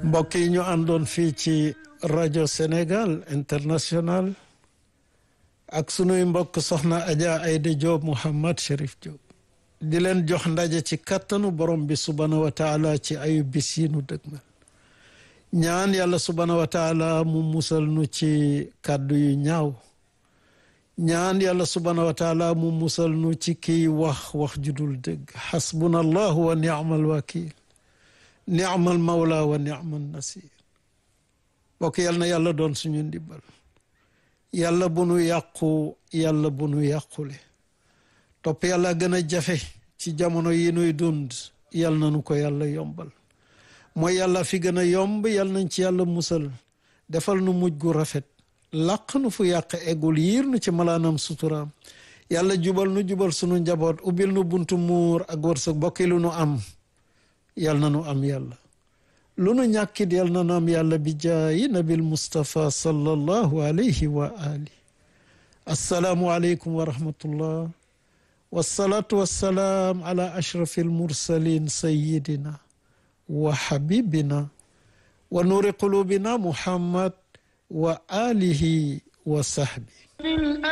mbokk yi ñu àndoon fii ci rajo Sénégal international ak sunuy mbokk soxna Adja Aïda Diop Mouhammad Cherif Diop di leen jox ndaje ci kattanu borom bi subhaanahu wa taala ci ayu bis yi nu dëgmal ñaan yàlla subhaanahu wa taala mu musal nu ci kàddu yu ñaaw ñaan yàlla subhaanahu wa taala mu musal nu ci kiy wax wax judul dëgg xasbuna allahu wa ni'mal wakil ni'mal mawla wa ni'mal nasir bokk yal na yàlla doon suñu ndimbal yàlla bu nu yàqu yàlla bu nu yàqule topp yàlla gën a jafe ci jamono yi nuy dund yal na nu ko yàlla yombal mooy yàlla fi gën a yomb yal nañ ci yàlla musal defal nu mujj gu rafet làq nu fu yàq eggul yiir nu ci malaanam suturaam yàlla jubal nu jubal sunu njaboot ubbil nu buntu muur ak wërsëg bokki lu nu am yal na nu am yàlla lu nu ñàkkit yal na nu am yàlla bi jaayi nabil Mustafa sallallahu alayhi wa ali assalaamu aleykum wa rahmatullah wasalaatu wassalaam ala ashrafi almursalin sayidina wa habibina wa nuuri qulubina muhammad wa alihi wa sahbi